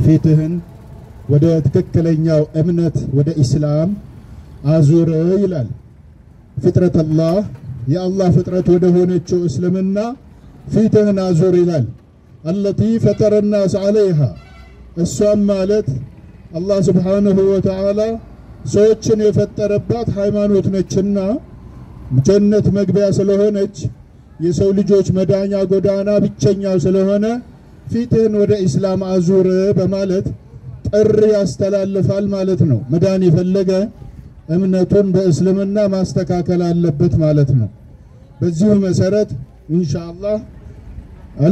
ፊትህን ወደ ትክክለኛው እምነት ወደ ኢስላም አዙር ይላል። ፍጥረት አላህ የአላህ ፍጥረት ወደ ሆነችው እስልምና ፊትህን አዙር ይላል። አለቲ ፈጠረ ናስ ዓለይሃ እሷም ማለት አላህ ስብሓንሁ ወተዓላ ሰዎችን የፈጠረባት ሃይማኖት ነችና ጀነት መግቢያ ስለሆነች የሰው ልጆች መዳኛ ጎዳና ብቸኛው ስለሆነ ፊትህን ወደ ኢስላም አዙር በማለት ጥሪ ያስተላልፋል ማለት ነው። መዳን የፈለገ እምነቱን በእስልምና ማስተካከል አለበት ማለት ነው። በዚሁ መሰረት ኢንሻአላህ አሎ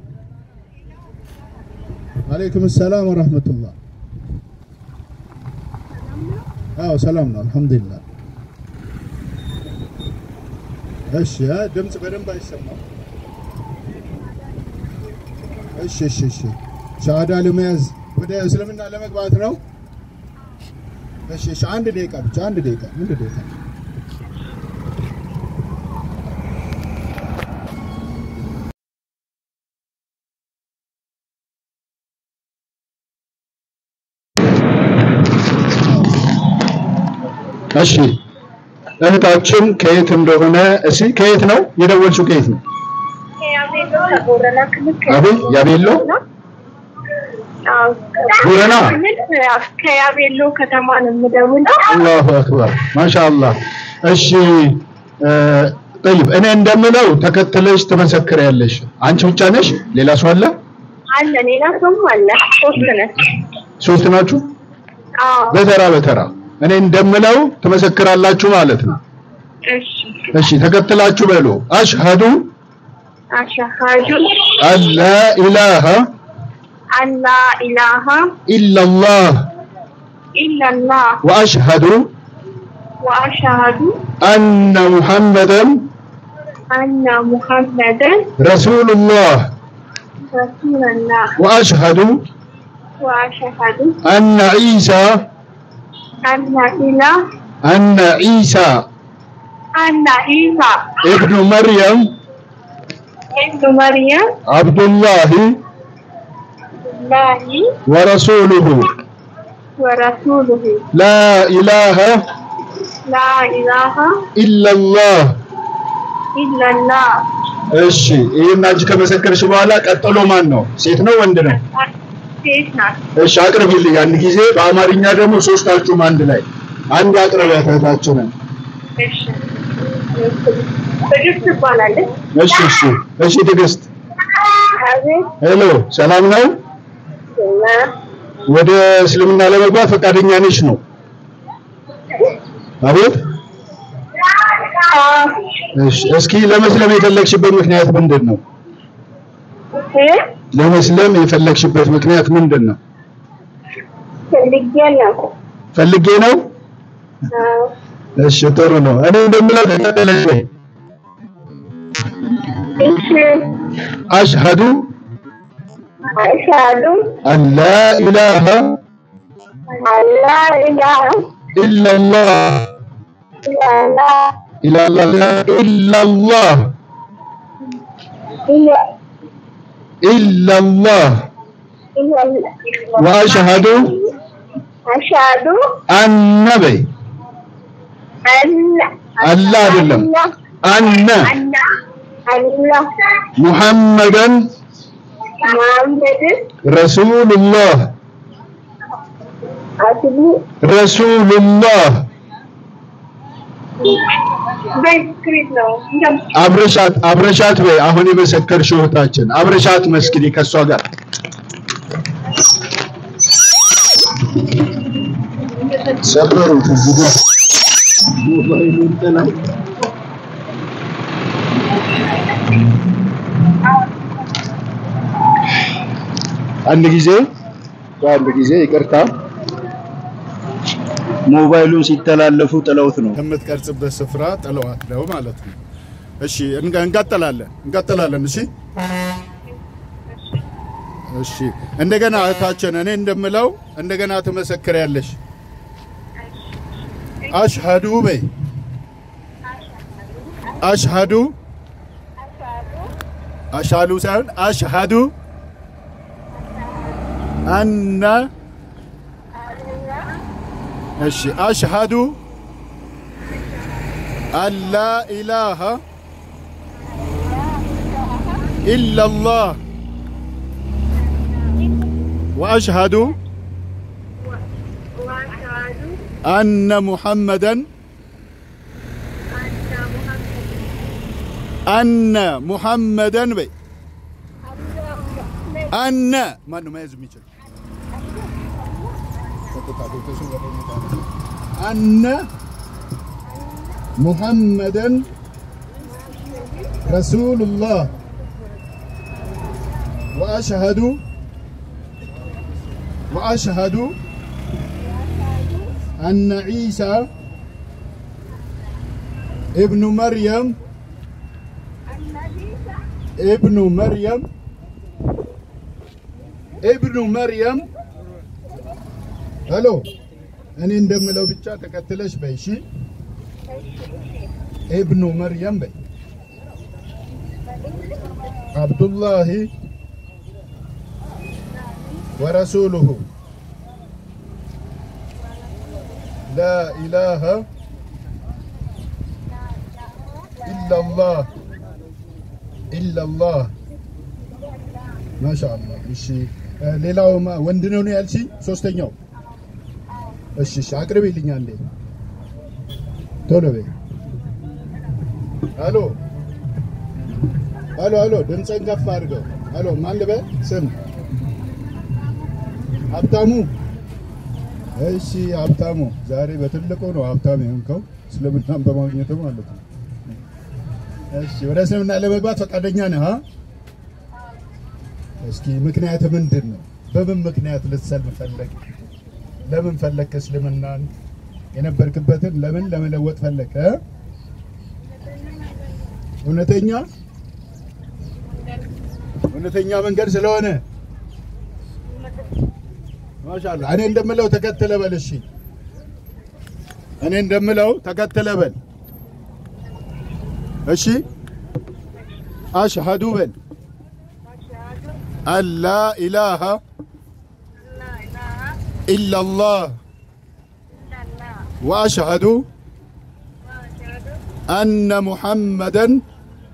አለይኩም ሰላም ወራህመቱላህ። አዎ ሰላም ነው፣ አልሐምዱሊላህ። እሺ፣ ድምፅ በደንብ አይሰማም። እሺ፣ እሺ፣ እሺ። ሻሃዳ ለመያዝ ወደ እስልምና ለመግባት ነው። እሺ፣ እሺ። አንድ ደቂቃ ብቻ፣ አንድ ደቂቃ፣ አንድ ደቂቃ። እሺ እህታችን ከየት እንደሆነ እሺ፣ ከየት ነው የደወልሽው? ከየት ነው? አቤት፣ ያቤሎ ቦረና። ከያቤሎ ከተማ ነው የምደውለው። አላሁ አክበር ማሻአላህ። እሺ ጠይብ፣ እኔ እንደምለው ተከትለሽ ትመሰክሪያለሽ። አንቺ ብቻ ነሽ? ሌላ ሰው አለ? አለ ሌላ ሰውም አለ። ሶስት ነን። ሶስት ናችሁ? አዎ በተራ በተራ እኔ እንደምለው ትመሰክራላችሁ ማለት ነው። እሺ። እሺ ተከትላችሁ በሉ። አሽሀዱ አሽሀዱ አላ ኢላሃ አላ ኢላሃ ኢላላህ ኢላላህ ወአሽሀዱ ወአሽሀዱ አነ ሙሐመደን አነ ሙሐመደን ረሱሉላህ ረሱለላህ ወአሽሀዱ ወአሽሀዱ አነ ዒሳ አነ ኢላህ አነ ዒሳ አነ ኢሳ ኢብኑ መርየም ኢብኑ መርየም አብዱላሂ ላሂ ወረሱሉሁ ወረሱሉሁ ላ ኢላሃ ላ ኢላሃ ኢላላህ ኢላላህ እሺ ይህን አንቺ ከመሰከርሽ በኋላ ቀጥሎ ማን ነው? ሴት ነው ወንድ ነው? ሴት ናት። እሺ አቅርቢልኝ። አንድ ጊዜ በአማርኛ ደግሞ ሶስታችሁም አንድ ላይ አንድ አቅርቢያት እህታችንን። እሺ ትዕግስት ትባላለች። እሺ እሺ እሺ ትዕግስት አቤት ሄሎ፣ ሰላም ነው? ወደ እስልምና ለመግባት ፈቃደኛ ነሽ ነው? አቤት። እሺ እስኪ ለመስለም የፈለግሽበት ምክንያት ምንድን ነው? ለመስለም የፈለግሽበት ምክንያት ምንድን ነው? ፈልጌ ነው። ፈልጌ ነው። እሺ ጥሩ ነው። እኔ እንደምለው ተቀበለሽ ወይ? እሺ አሽሀዱ አሽሀዱ አን ላ ኢላሃ አላ ኢላሃ ኢላላህ ኢላላህ ኢላላህ ኢላላህ ኢላላህ ወአሽሀዱ አሽሀዱ አነ በይ አላ አላ አይደለም አነ አላ አላ ሙሐመደን ሙሐመድን ረሱሉላህ አስቡ ረሱሉላህ በስክሪት ነው አብረሻት አብረሻት በይ አሁን የመሰከርሽው እህታችን አብረሻት መስክሪ ከእሷ ጋር ሰበሩት እዚህ ጋር ሞባይሉን ጥለው አንድ ጊዜ አንድ ጊዜ ይቅርታ ሞባይሉን ሲተላለፉ ጥለውት ነው ከምትቀርጽበት ስፍራ ጥለዋት ነው ማለት ነው። እሺ እንጋ- እንቀጥላለን እንቀጥላለን። እሺ እሺ እንደገና እህታችን እኔ እንደምለው እንደገና ትመሰክሪያለሽ። አሽሀዱ በይ አሽሀዱ አሻሉ ሳይሆን አሽሀዱ አነ እሺ አሽሃዱ አላ ኢላሃ ኢላላህ ወአሽሃዱ وأشهد አነ ሙሐመደን أن محمد አነ ሙሐመደን በይ አነ ማን ነው መያዝ የሚችል አነ ሙሐመደን ረሱሉላህ ወአሽሀዱ ወአሽሀዱ አነ ዒሳ ابن مريم ابن مريم ابن مريم ሄሎ እኔ እንደምለው ብቻ ተከትለሽ በይ እሺ ኢብኑ መርየም በይ አብዱላሂ ወረሱሉሁ ላ ኢላሃ ኢላላህ ኢላላህ ማሻአላህ እሺ እ ሌላው ማ- ወንድ ነው ነው ያልሽኝ ሶስተኛው እሺ እሺ አቅርቢልኝ አንዴ ቶሎ በይ አሎ አሎ አሎ ድምፅህን ከፍ አድርገው አሎ ማን ልበል ስም ሀብታሙ እሺ ሀብታሙ ዛሬ በትልቁ ነው ሀብታም የሆንከው እስልምናን በማግኘቱ ማለት ነው እሺ ወደ እስልምና ለመግባት ፈቃደኛ ነህ አ? እስኪ ምክንያት ምንድን ነው በምን ምክንያት ልትሰልም ፈለግ ለምን ፈለግ እስልምናን የነበርክበትን ለምን ለመለወጥ ፈለግ እ? እውነተኛ እውነተኛ መንገድ ስለሆነ ማሻአላ እኔ እንደምለው ተከተለ በል እሺ እኔ እንደምለው ተከተለ በል እሺ አሽሀዱ በል أشهد አን ላ ኢላሃ أن لا إله ኢላላህ إلا الله ወአሽሀዱ وأشهد አነ ሙሐመደን أن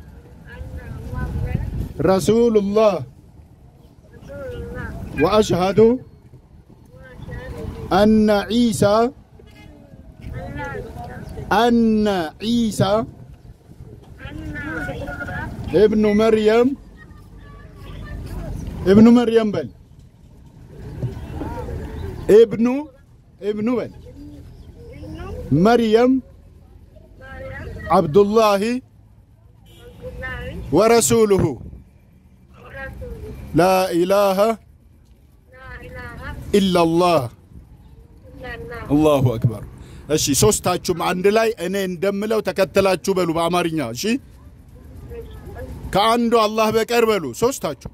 محمدا ረሱሉላህ رسول الله ወአሽሀዱ وأشهد አነ ዒሳ أن لا አነ ዒሳ أن عيسى እብኑ መርየም እብኑ መርየም በል እብኑ እብኑ በል ابن መርየም مريم ዓብዱላሂ عبد الله ወረሱሉሁ ورسوله ላ ኢላሃ لا إله ኢላላህ إلا الله አላሁ አክበር። እሺ ሶስታችሁም አንድ ላይ እኔ እንደምለው ተከተላችሁ በሉ በአማርኛ እሺ። ከአንዱ አላህ በቀር በሉ ሶስታችሁ።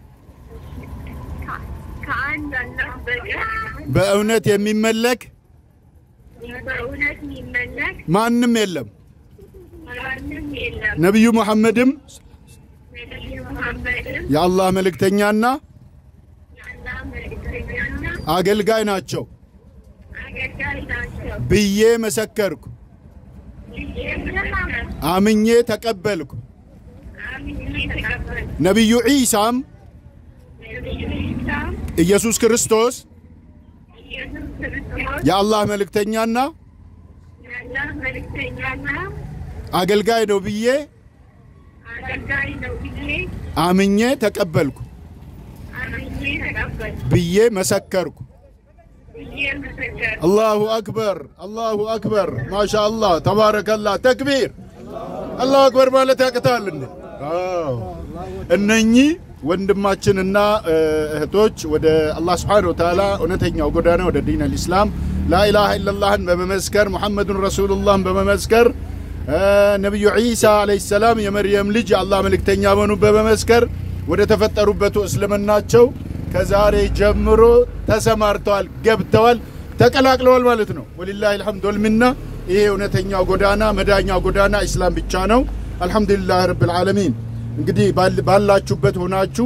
ከአንድ አላህ በቀር በእውነት የሚመለክ በእውነት የሚመለክ ማንም የለም። ማንም የለም። ነቢዩ ሙሐመድም ነቢዩ ሙሐመድም የአላህ መልእክተኛና የአላህ መልእክተኛና አገልጋይ ናቸው አገልጋይ ናቸው ብዬ መሰከርኩ፣ ብዬ ምናምን አምኜ ተቀበልኩ። አምኜ ተቀበልኩ። ነቢዩ ዒሳም ነቢዩ ዒሳም ኢየሱስ ክርስቶስ ኢየሱስ ክርስቶስ የአላህ መልእክተኛና የአላህ መልእክተኛና አገልጋይ ነው ብዬ አገልጋይ ነው ብዬ አምኜ ተቀበልኩ አምኜ ተቀበልኩ ብዬ መሰከርኩ። ብዬ መሰከርኩ። አላሁ አክበር አላሁ አክበር ማሻአላህ ተባረከላህ ተክቢር አላሁ አክበር ማለት ያቅታል እንዴ አዎ እነኚህ ወንድማችንና እ፣ እህቶች ወደ አላህ ስብሓነሁ ወተዓላ እውነተኛው ጎዳና ወደ ዲን አልኢስላም ላኢላሃ ኢለላህን በመመስከር ሙሐመዱን ረሱሉላህን በመመስከር እ፣ ነቢዩ ዒሳ ዓለይሂ ሰላም የመርየም ልጅ የአላህ መልእክተኛ መሆኑ በመመስከር ወደ ተፈጠሩበቱ እስልምናቸው ከዛሬ ጀምሮ ተሰማርተዋል፣ ገብተዋል፣ ተቀላቅለዋል ማለት ነው። ወሊላሂ አልሐምዱ ወልሚና። ይሄ እውነተኛው ጎዳና መዳኛው ጎዳና ኢስላም ብቻ ነው። አልሐምዱሊላህ ረብል ዓለሚን። እንግዲህ ባል- ባላችሁበት ሆናችሁ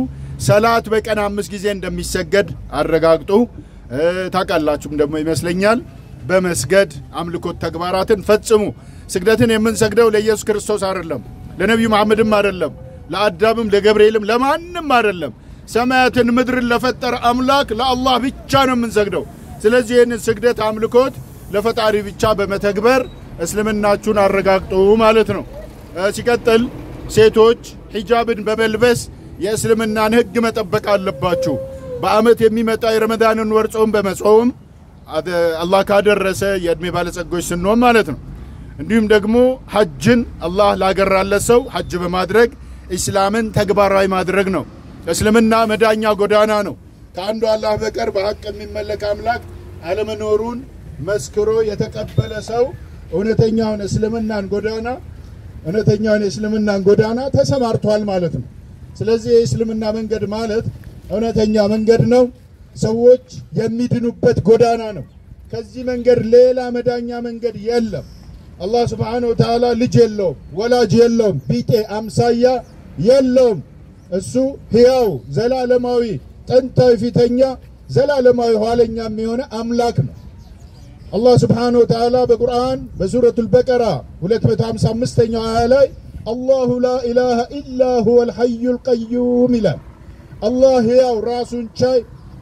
ሰላት በቀን አምስት ጊዜ እንደሚሰገድ አረጋግጡ። እ፣ ታውቃላችሁም ደግሞ ይመስለኛል በመስገድ አምልኮት ተግባራትን ፈጽሙ። ስግደትን የምንሰግደው ለኢየሱስ ክርስቶስ አይደለም፣ ለነቢዩ መሐመድም አይደለም፣ ለአዳምም ለገብርኤልም ለማንም አይደለም። ሰማያትን ምድርን ለፈጠረ አምላክ ለአላህ ብቻ ነው የምንሰግደው። ስለዚህ ይህንን ስግደት አምልኮት ለፈጣሪ ብቻ በመተግበር እስልምናችሁን አረጋግጡ ማለት ነው። እ፣ ሲቀጥል ሴቶች ሂጃብን በመልበስ የእስልምናን ሕግ መጠበቅ አለባችሁ። በዓመት የሚመጣ የረመዳንን ወር ጾም በመጾም አደ- አላህ ካደረሰ የዕድሜ ባለጸጎች ስንሆን ማለት ነው። እንዲሁም ደግሞ ሐጅን አላህ ላገራለት ሰው ሐጅ በማድረግ ኢስላምን ተግባራዊ ማድረግ ነው። እስልምና መዳኛ ጎዳና ነው። ከአንዱ አላህ በቀር በሐቅ የሚመለክ አምላክ አለመኖሩን መስክሮ የተቀበለ ሰው እውነተኛውን እስልምናን ጎዳና እውነተኛውን የእስልምናን ጎዳና ተሰማርቷል ማለት ነው። ስለዚህ የእስልምና መንገድ ማለት እውነተኛ መንገድ ነው። ሰዎች የሚድኑበት ጎዳና ነው። ከዚህ መንገድ ሌላ መዳኛ መንገድ የለም። አላህ ስብሓነሁ ወተዓላ ልጅ የለውም፣ ወላጅ የለውም፣ ቢጤ አምሳያ የለውም። እሱ ሕያው ዘላለማዊ ጥንታዊ ፊተኛ ዘላለማዊ ኋለኛም የሆነ አምላክ ነው። አላህ ስብሓነሁ ወተዓላ በቁርአን በሱረቱል በቀራ 255ኛው አያ ላይ አላሁ ላ ኢላሃ ኢላ ሁወል ሐዩል ቀዩም ይላል። አላህ ሕያው ራሱን ቻይ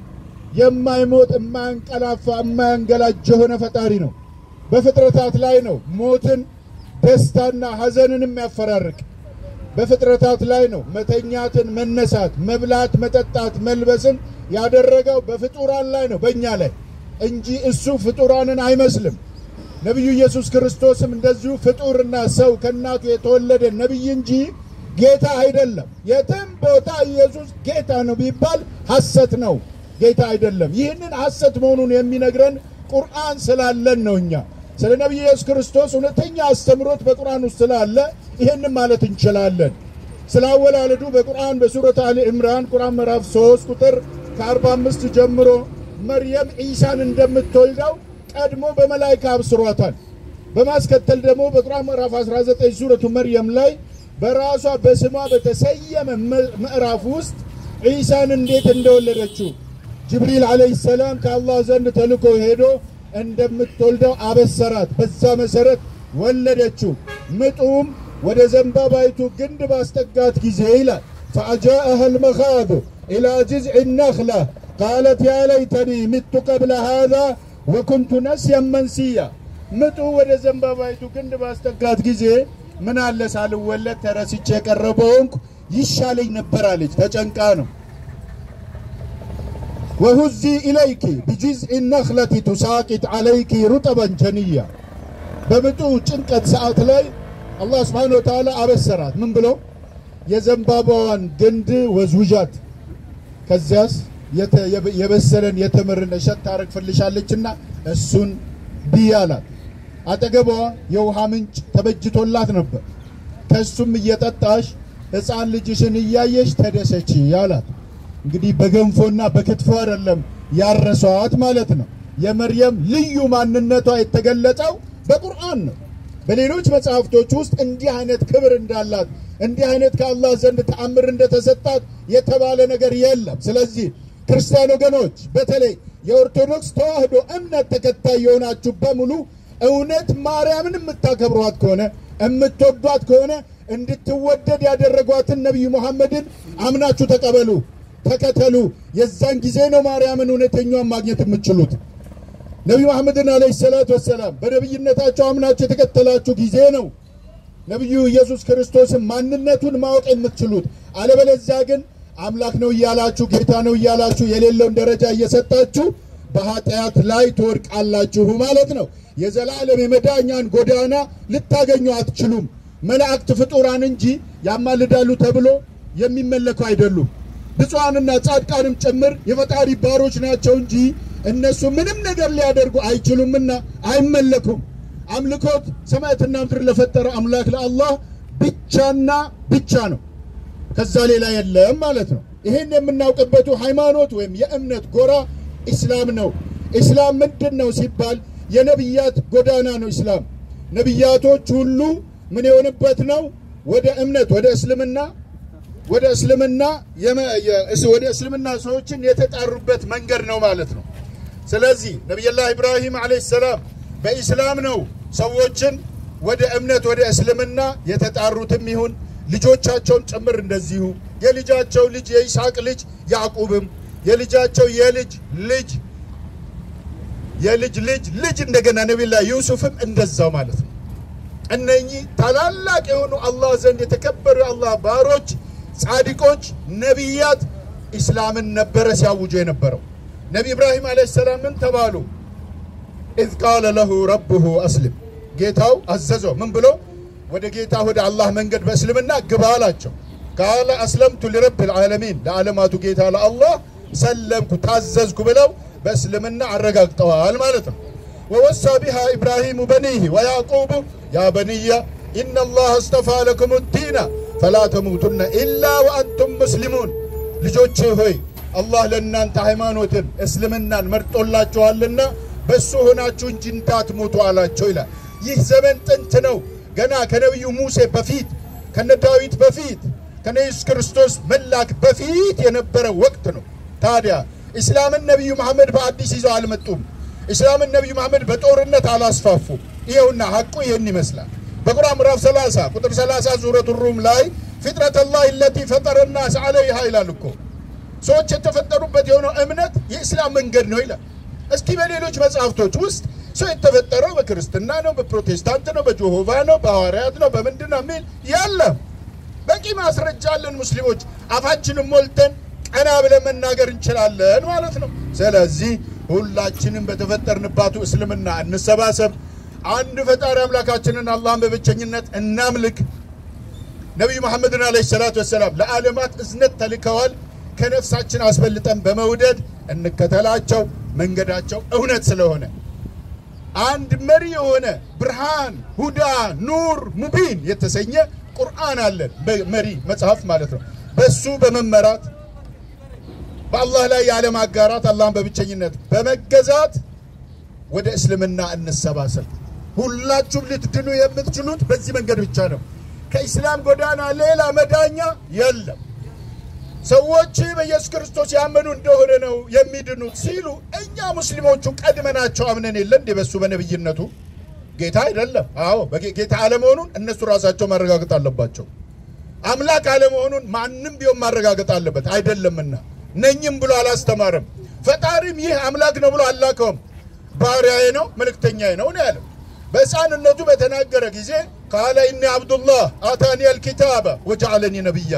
የማይሞት የማያንቀላፋ የማያንገላጅ የሆነ ፈጣሪ ነው። በፍጥረታት ላይ ነው ሞትን ደስታና ሐዘንን የሚያፈራርቅ በፍጥረታት ላይ ነው መተኛትን፣ መነሳት፣ መብላት፣ መጠጣት፣ መልበስን ያደረገው በፍጡራን ላይ ነው በእኛ ላይ እንጂ እሱ ፍጡራንን አይመስልም። ነቢዩ ኢየሱስ ክርስቶስም እንደዚሁ ፍጡርና ሰው ከእናቱ የተወለደ ነቢይ እንጂ ጌታ አይደለም። የትም ቦታ ኢየሱስ ጌታ ነው ቢባል ሐሰት ነው፣ ጌታ አይደለም። ይህንን ሐሰት መሆኑን የሚነግረን ቁርአን ስላለን ነው። እኛ ስለ ነቢዩ ኢየሱስ ክርስቶስ እውነተኛ አስተምሮት በቁርአን ውስጥ ስላለ ይህንን ማለት እንችላለን። ስለ አወላለዱ በቁርአን በሱረት አሊ ዕምራን ቁርአን ምዕራፍ 3 ቁጥር ከ45 ጀምሮ መርየም ዒሳን እንደምትወልደው ቀድሞ በመላይካ አብስሯታል። በማስከተል ደግሞ በቁርአን ምዕራፍ 19 ሱረቱ መርየም ላይ በራሷ በስሟ በተሰየመ ምዕራፍ ውስጥ ዒሳን እንዴት እንደወለደችው ጅብሪል ዓለይሂ ሰላም ከአላህ ዘንድ ተልኮ ሄዶ እንደምትወልደው አበሰራት። በዛ መሰረት ወለደችው። ምጡም ወደ ዘንባባይቱ ግንድ ባስጠጋት ጊዜ ይላል ፈአጃአሃ ልመኻዱ ኢላ ጅዝዕ ነኽላ ቃለት ያ ለይተኒ ምቱ ቀብለ ሃዛ ወኩንቱ ነስያን መንሲያ። ምጡ ወደ ዘንባባይቱ ግንድ ባስጠጋት ጊዜ ምን አለ ሳልወለድ ተረስቼ የቀረበውንኩ ይሻለኝ ነበር አለች። ተጨንቃ ነው። ወሁዚ ኢለይኪ ቢጅዝዕ ነኽለቲ ቱሳቂጥ ዓለይኪ ሩጠበን ጀንያ። በምጡ ጭንቀት ሰዓት ላይ አላህ ስብሓነ ወተዓላ አበሰራት። ምን ብሎ የዘንባባዋን ግንድ ወዝውዣት፣ ከዚያስ የበሰለን የተምርን እሸት ታረግፍልሻለችና እሱን ብይ አላት። አጠገቧ የውሃ ምንጭ ተበጅቶላት ነበር። ከእሱም እየጠጣሽ ሕፃን ልጅሽን እያየሽ ተደሰች አላት። እንግዲህ በገንፎና በክትፎ አይደለም ያረሷት ማለት ነው። የመርየም ልዩ ማንነቷ የተገለጸው በቁርአን ነው። በሌሎች መጽሐፍቶች ውስጥ እንዲህ አይነት ክብር እንዳላት እንዲህ አይነት ከአላህ ዘንድ ተአምር እንደተሰጣት የተባለ ነገር የለም። ስለዚህ ክርስቲያን ወገኖች በተለይ የኦርቶዶክስ ተዋህዶ እምነት ተከታይ የሆናችሁ በሙሉ እውነት ማርያምን የምታከብሯት ከሆነ የምትወዷት ከሆነ እንድትወደድ ያደረጓትን ነቢዩ ሙሐመድን አምናችሁ ተቀበሉ፣ ተከተሉ። የዛን ጊዜ ነው ማርያምን እውነተኛዋን ማግኘት የምትችሉት። ነቢዩ መሐመድን አለይሂ ሰላቱ ወሰላም በነቢይነታቸው አምናችሁ የተከተላችሁ ጊዜ ነው ነቢዩ ኢየሱስ ክርስቶስን ማንነቱን ማወቅ የምትችሉት። አለበለዚያ ግን አምላክ ነው እያላችሁ ጌታ ነው እያላችሁ የሌለውን ደረጃ እየሰጣችሁ በኃጢአት ላይ ትወድቃላችሁ ማለት ነው። የዘላለም የመዳኛን ጎዳና ልታገኙ አትችሉም። መላእክት ፍጡራን እንጂ ያማልዳሉ ተብሎ የሚመለኩ አይደሉም። ብፁዓንና ጻድቃንም ጭምር የፈጣሪ ባሮች ናቸው እንጂ እነሱ ምንም ነገር ሊያደርጉ አይችሉምና አይመለኩም። አምልኮት ሰማያትና ምድር ለፈጠረ አምላክ ለአላህ ብቻና ብቻ ነው። ከዛ ሌላ የለም ማለት ነው። ይህን የምናውቅበቱ ሃይማኖት ወይም የእምነት ጎራ ኢስላም ነው። ኢስላም ምንድን ነው ሲባል የነቢያት ጎዳና ነው። ኢስላም ነቢያቶች ሁሉ ምን የሆንበት ነው? ወደ እምነት ወደ እስልምና ወደ እስልምና የመ- የ- እስ- ወደ እስልምና ሰዎችን የተጣሩበት መንገድ ነው ማለት ነው። ስለዚህ ነቢዩላህ ኢብራሂም ዓለይሂ ሰላም በኢስላም ነው ሰዎችን ወደ እምነት ወደ እስልምና የተጣሩትም ይሁን ልጆቻቸውን ጭምር እንደዚሁ የልጃቸው ልጅ የይስሐቅ ልጅ ያዕቁብም የልጃቸው የልጅ ልጅ የልጅ ልጅ ልጅ እንደገና ነቢዩላህ ዩሱፍም እንደዛው ማለት ነው። እነኚህ ታላላቅ የሆኑ አላህ ዘንድ የተከበሩ የአላህ ባሮች፣ ጻድቆች፣ ነቢያት ኢስላምን ነበረ ሲያውጁ የነበረው። ነቢ ኢብራሂም ዓለይሂ ሰላም ምን ተባሉ? ኢዝ ቃለ ለሁ ረብሁ አስልም፣ ጌታው አዘዘው ምን ብሎ ወደ ጌታ ወደ አላህ መንገድ በእስልምና ግባ አላቸው። ቃለ አስለምቱ ሊረብ ልዓለሚን፣ ለዓለማቱ ጌታ ለአላህ ሰለምኩ ታዘዝኩ ብለው በእስልምና አረጋግጠዋል ማለት ነው። ወወሳ ቢሃ ኢብራሂሙ በኒህ ወያዕቁቡ ያ በንየ ኢነ ላህ አስጠፋ ለኩም ዲና ፈላ ተሙቱነ ኢላ ወአንቱም ሙስሊሙን ልጆቼ ሆይ አላህ ለእናንተ ሃይማኖትን እስልምናን መርጦላችኋልና በእሱ ሆናችሁ እንጂ እንዳትሞቱ አላቸው ይላል። ይህ ዘመን ጥንት ነው። ገና ከነቢዩ ሙሴ በፊት ከነ ዳዊት በፊት ከነ ኢየሱስ ክርስቶስ መላክ በፊት የነበረ ወቅት ነው። ታዲያ ኢስላምን ነቢዩ መሐመድ በአዲስ ይዘው አልመጡም። ኢስላምን ነቢዩ መሐመድ በጦርነት አላስፋፉም። ይኸውና ሐቁ ይህን ይመስላል። በቁርአን ምዕራፍ 30 ቁጥር 30 ሱረቱ ሩም ላይ ፊጥረት ላህ ለቲ ፈጠረ ናስ ዐለይሃ ይላል እኮ ሰዎች የተፈጠሩበት የሆነው እምነት የእስላም መንገድ ነው ይላል። እስኪ በሌሎች መጽሐፍቶች ውስጥ ሰው የተፈጠረው በክርስትና ነው፣ በፕሮቴስታንት ነው፣ በጆሆቫ ነው፣ በሐዋርያት ነው፣ በምንድን ነው የሚል የለም። በቂ ማስረጃ አለን። ሙስሊሞች አፋችንን ሞልተን ቀና ብለን መናገር እንችላለን ማለት ነው። ስለዚህ ሁላችንም በተፈጠርንባቱ እስልምና እንሰባሰብ፣ አንድ ፈጣሪ አምላካችንን አላህን በብቸኝነት እናምልክ። ነቢዩ መሐመድን አለይሂ ሰላቱ ወሰላም ለዓለማት እዝነት ተልከዋል። ከነፍሳችን አስበልጠን በመውደድ እንከተላቸው፣ መንገዳቸው እውነት ስለሆነ አንድ መሪ የሆነ ብርሃን፣ ሁዳ፣ ኑር፣ ሙቢን የተሰኘ ቁርአን አለን። መሪ መጽሐፍ ማለት ነው። በሱ በመመራት በአላህ ላይ ያለማጋራት አላህን በብቸኝነት በመገዛት ወደ እስልምና እንሰባሰብ። ሁላችሁም ልትድኑ የምትችሉት በዚህ መንገድ ብቻ ነው። ከኢስላም ጎዳና ሌላ መዳኛ የለም። ሰዎች በኢየሱስ ክርስቶስ ያመኑ እንደሆነ ነው የሚድኑት ሲሉ እኛ ሙስሊሞቹ ቀድመናቸው አምነን የለ እንዴ? በሱ በነብይነቱ ጌታ አይደለም። አዎ ጌታ አለመሆኑን እነሱ ራሳቸው ማረጋገጥ አለባቸው። አምላክ አለመሆኑን ማንም ቢሆን ማረጋገጥ አለበት። አይደለምና ነኝም ብሎ አላስተማረም። ፈጣሪም ይህ አምላክ ነው ብሎ አላከውም። ባሪያዬ ነው መልእክተኛዬ ነው ነው ያለው። በሕፃንነቱ በተናገረ ጊዜ ቃለ ኢኒ አብዱላህ አታኒ አልኪታበ ወጀዐለኒ ነቢያ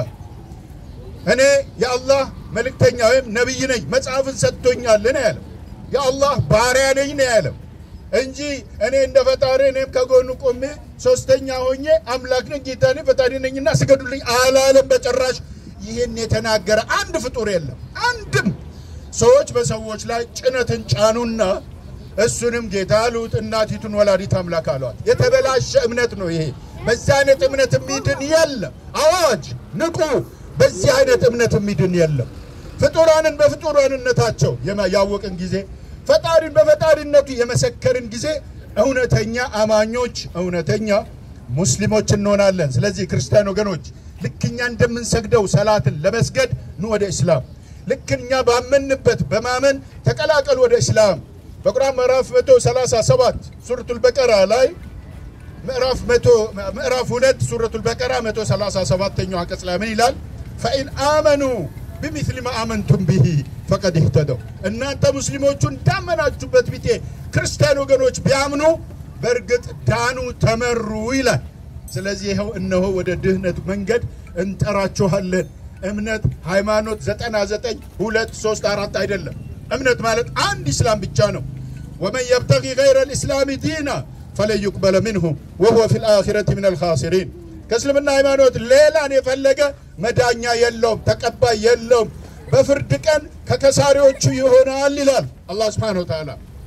እኔ የአላህ መልእክተኛ ወይም ነቢይ ነኝ መጽሐፍን ሰጥቶኛል ነው ያለው። የአላህ ባሪያ ነኝ ነው ያለው እንጂ እኔ እንደ ፈጣሪ እኔም ከጎኑ ቆሜ ሶስተኛ ሆኜ አምላክ ነኝ ጌታ ነኝ ፈጣሪ ነኝና ስገዱልኝ አላለም በጭራሽ። ይህን የተናገረ አንድ ፍጡር የለም። አንድም ሰዎች በሰዎች ላይ ጭነትን ጫኑና እሱንም ጌታ አሉት፣ እናቲቱን ወላዲት አምላክ አሏት። የተበላሸ እምነት ነው ይሄ። በዚህ አይነት እምነት የሚድን የለም። አዋጅ ንቁ! በዚህ አይነት እምነት የሚድን የለም። ፍጡራንን በፍጡራንነታቸው ያወቅን ጊዜ ፈጣሪን በፈጣሪነቱ የመሰከርን ጊዜ እውነተኛ አማኞች፣ እውነተኛ ሙስሊሞች እንሆናለን። ስለዚህ ክርስቲያን ወገኖች ልክ እኛ እንደምንሰግደው ሰላትን ለመስገድ ኑ ወደ እስላም። ልክ እኛ ባመንበት በማመን ተቀላቀሉ ወደ እስላም። በቁርአን ምዕራፍ 137 ሱረቱል በቀራ ላይ ምዕራፍ 100 ምዕራፍ 2 ሱረቱል በቀራ 137ኛው አንቀጽ ላይ ምን ይላል? ፈኢን አመኑ ቢሚስሊ ማ አመንቱም ቢሂ ፈቀድ ይህተደው። እናንተ ሙስሊሞቹ እንዳመናችሁበት ቢጤ ክርስቲያን ወገኖች ቢያምኑ በእርግጥ ዳኑ፣ ተመሩ ይላል። ስለዚህ ይኸው እነሆ ወደ ድህነት መንገድ እንጠራችኋለን። እምነት ሃይማኖት ዘጠና ዘጠኝ ሁለት ሶስት አራት አይደለም። እምነት ማለት አንድ ኢስላም ብቻ ነው። ወመን የብተጊ ገይረ ልእስላሚ ዲና ፈለን ዩቅበለ ምንሁ ወሁወ ፊ ልአኺረት ምን አልኻሲሪን። ከእስልምና ሃይማኖት ሌላን የፈለገ መዳኛ የለውም፣ ተቀባይ የለውም። በፍርድ ቀን ከከሳሪዎቹ ይሆናል ይላል አላህ ስብሓነሁ ወተዓላ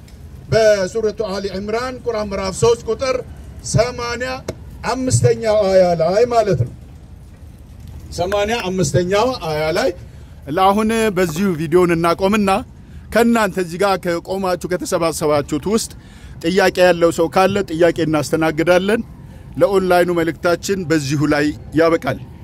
በሱረቱ አሊ ዕምራን ቁርአን ምዕራፍ 3 ቁጥር ሰማንያ አምስተኛው አያ ላይ ማለት ነው። ሰማንያ አምስተኛው አያ ላይ ለአሁን በዚሁ ቪዲዮን እናቆምና ከእናንተ እዚህ ጋር ከቆማችሁ ከተሰባሰባችሁት ውስጥ ጥያቄ ያለው ሰው ካለ ጥያቄ እናስተናግዳለን። ለኦንላይኑ መልእክታችን በዚሁ ላይ ያበቃል።